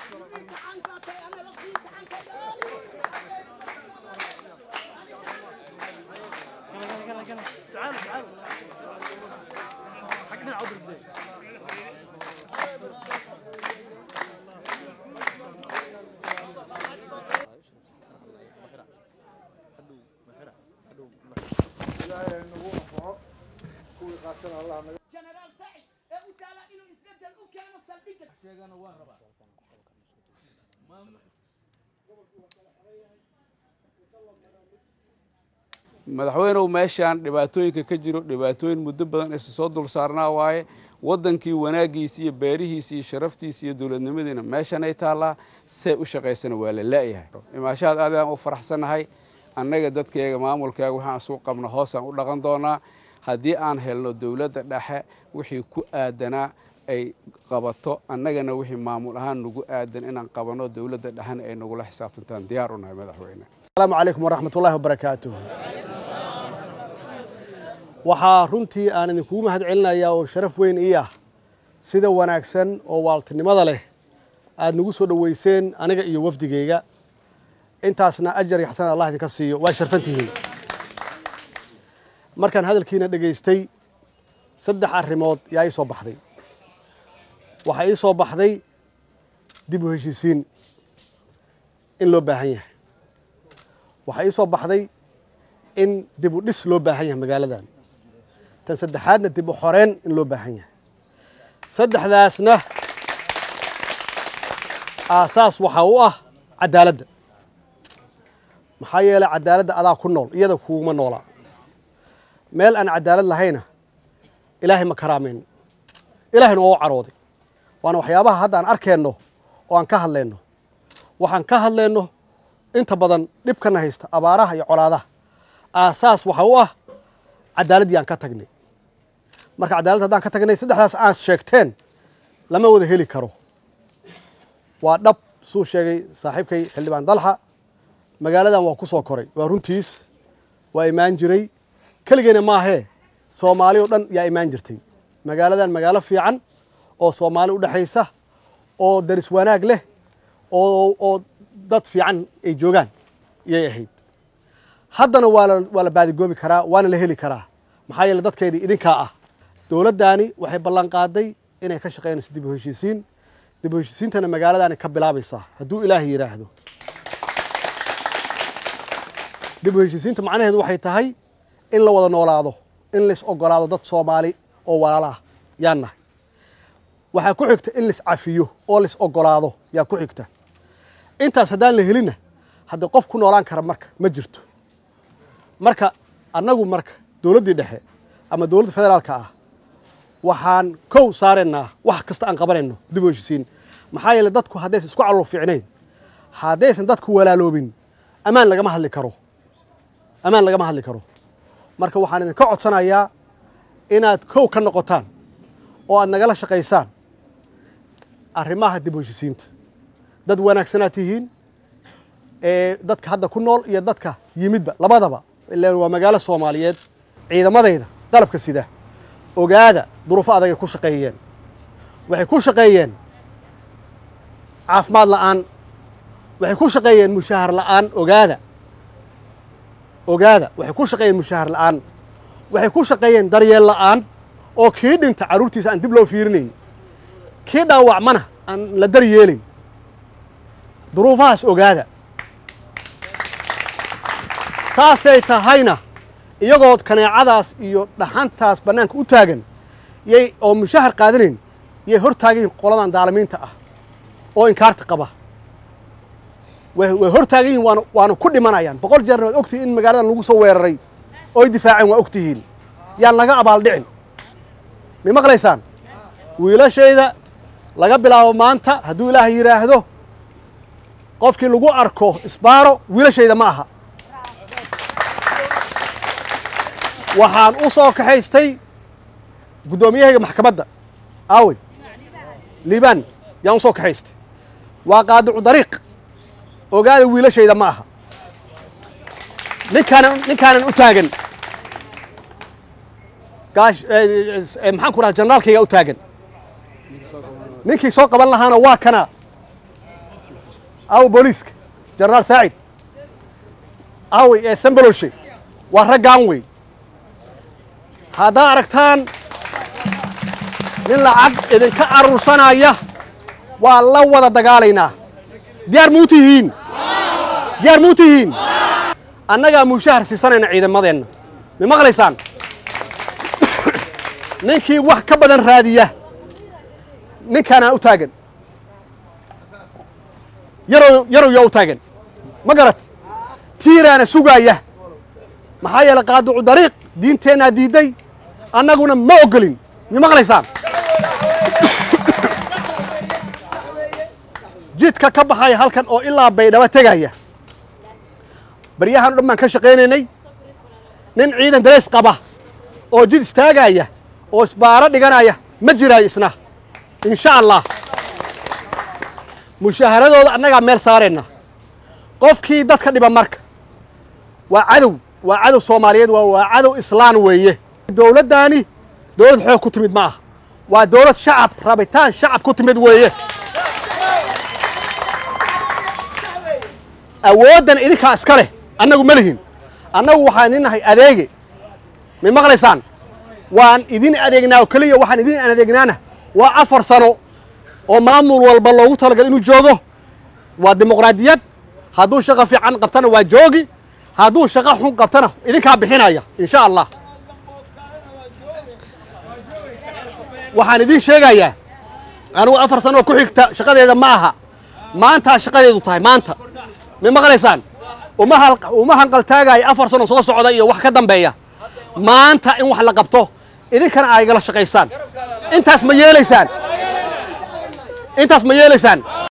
تعال تعال حقنا عذر بدي jenaraal sacid ee u taala inuu isbedel u keeno saldhigga madaxweynehu meeshaan dhibaatooyinka ka jiro dhibaatooyin muddo badan isa soo dul saarnaa waaye waddankii wanaaggiisi iyo beerihiisi iyo sharaftiisi iyo dowladnimadiina meeshanay taallaa see u shaqaysana waa la la'yahay imaashahaad aad aan u faraxsannahay annaga dadkeega maamulkeega waxaan isugu qabna hoosaan u dhaqan doonaa haddii aan helno dowladda dhexe wixii ku aadanaa ay qabato annagana wixii maamul ahaan nagu aadan inaan qabanno dowladda dhexena ay nagula xisaabtantaan diyaar u nahay madaxweyne asalaamu calaykum waraxmat ullahi wabarakaatuh waxaa runtii aan idinkugu mahad celinayaa oo sharaf weyn ii ah sida wanaagsan oo waaltinimada leh aad nagu soo dhoweyseen aniga iyo wafdigeyga intaasna ajar iyo xasanad allah idinka siiyo waa sharfantihiin markaan hadalkiina dhegaystay saddex arrimood yaa ii soo baxday waxaa ii soo baxday dib u heshiisiin in loo baahan yahay waxaa ii soo baxday in dib u dhis loo baahan yahay magaaladan tan saddexaadna dib u xoreen in loo baahan yahay saddexdaasna aasaas waxaa u ah cadaaladda maxaa yeelay cadaaladda adaa ku nool iyada kuuma noola meel aan cadaalad lahayna ilaahay ma karaameyn ilaahayna waa u carooday waana waxyaabaha hadda aan arkeenno oo aan ka hadlayno waxaan ka hadlayno inta badan dhibkana haysta abaaraha iyo colaadaha aasaas waxa u ah cadaaladdii aan ka tagnay marka cadaaladda haddaan ka tagnay saddexdaas aan sheegteen lama wada heli karo waa dhab suu sheegay saaxiibkay xildhibaan dalxa magaaladan waa ku soo koray waa runtiis waa imaan jiray keligeena maahee soomaali oo dhan yaa imaan jirtay magaaladan magaalo fiican oo soomaali u dhexaysa oo daris wanaag leh oo oo dad fiican ay joogaan yay ahayd haddana waa la waa la baadigoobi karaa waana la heli karaa maxaa yeele dadkeedii idinkaa ah dowladdaani waxay ballan qaaday inay ka shaqaynayso dib u heshiisiin dib u heshiisiintana magaaladaani ka bilaabaysaa hadduu ilaahay yidhaahdo dib u heshiisiinta macnaheedu waxay tahay in la wada noolaado in lais ogolaado dad soomaali oo walaala ah yaan nahay waxaa ku xigta in lais cafiyo oo lais ogolaado yaa ku xigta intaas haddaan la helinna haddii qof ku noolaan kara marka ma jirto marka annagu marka dowladdii dhexe ama dowladda federaalka ah waxaan kow saaraynaa wax kasta aan qabanayno dib u heshisiin maxaa yeele dadku haddaysan isku calool fiicnayn haddaysan dadku walaaloobin ammaan lagama hadli karo ammaan lagama hadli karo marka waxaan idinka codsanayaa inaad kow ka noqotaan oo aad nagala shaqaysaan arrimaha dib u heshisiinta dad wanaagsanaad tihiin ee dadka hadda ku nool iyo dadka yimidba labadaba ilaan waa magaalo soomaaliyeed ciidamadayda qalabka sida ogaada duruufo adagay ku shaqeeyeen waxay ku shaqeeyeen caafimaad la'aan waxay ku shaqeeyeen mushahar la'aan ogaada ogaada waxay ku shaqeeyeen mushahar la'aan waxay ku shaqeeyeen daryeel la'aan oo kii dhinta carruurtiisa aan dib loo fiirinayn kii dhaawacmana aan la daryeelin duruufahaas ogaada saasay tahayna iyagoo kaneecadaas iyo dhaxantaas bannaanka u taagan yay oo mushahar qaadanayn yay hor taagan yihin qoladan daalimiinta ah oo inkaarta qaba way way hor taagan yihin waana waana ku dhimanayaan boqol jeerna waad ogtihiin in magaaladan lagu soo weeraray ooy difaaceen waa ogtihiin yaan laga abaaldhicin may maqlaysaan wiilashayda laga bilaabo maanta hadduu ilaahay yidhaahdo qofkii lagu arko isbaaro wiilashayda ma aha waxaan u soo kaxaystay guddoomiyahayga maxkamadda aawey liibaan yaan u soo kaxaystay waa qaadicu dariiq ogaada wiilashayda ma aha ninkaanan ninkaanan u taagan gaash maxaan ku raha janaalkayga u taagan ninkii soo qaban lahaana waa kana aawo booliiska jenaraal saacid aawey ee sambaloshe waa raggaan wey haddaa aragtaan nin lacag idinka aruursanaya waa la wada dagaalaynaa diyaar muu tihiin diyaar muu tihiin annagaa mushahar siisanayna ciidamadeenna ma maqlaysaan ninkii wax ka badan raadiya ninkaanaa u taagan yarow yarow yaa u taagan ma garat tiiraana sugaaya maxaa yeelay qaaducu dariiq diinteennaa diidday annaguna ma ogolin ma maqlaysaan jidka ka baxaya halkan oo ilaa baydhabo tegaya baryahan o dhan baan ka shaqaynaynay nin ciidan dareys qaba oo jid istaagaya oo isbaaro dhiganaya ma jiraayo isna insha allah mushaaharadooda annagaa meel saarayna qofkii dadka dhiba marka waa cadow waa cadow soomaaliyeed waa waa cadow islaan weeye dowladdaani dowlad xoog ku timid ma aha waa dowlad shacab rabitaan shacab ku timid weeye awooddan idinkaa iska leh annagu ma lihin annagu waxaan idin nahay adeege may maqlaysaan waan idin adeegnaa oo keliya waxaan idin adeegnaana waa afar sano oo maamul walba loogu talagal inuu joogo waa dimuqraadiyad hadduu shaqo fiican qabtana waa joogi hadduu shaqo xun qabtana idinkaa bixinaya insha allah waxaan idiin sheegayaa anigu afar sano oo ku xigta shaqadeeda ma aha maantaa shaqadeedu tahay maanta may maqlaysaan uma hal uma hanqaltaagaya afar sano soo socda iyo wax ka dambeeya maanta in wax la qabto idinkana ay igala shaqaysaan intaas ma yeelaysaan intaas ma yeelaysaan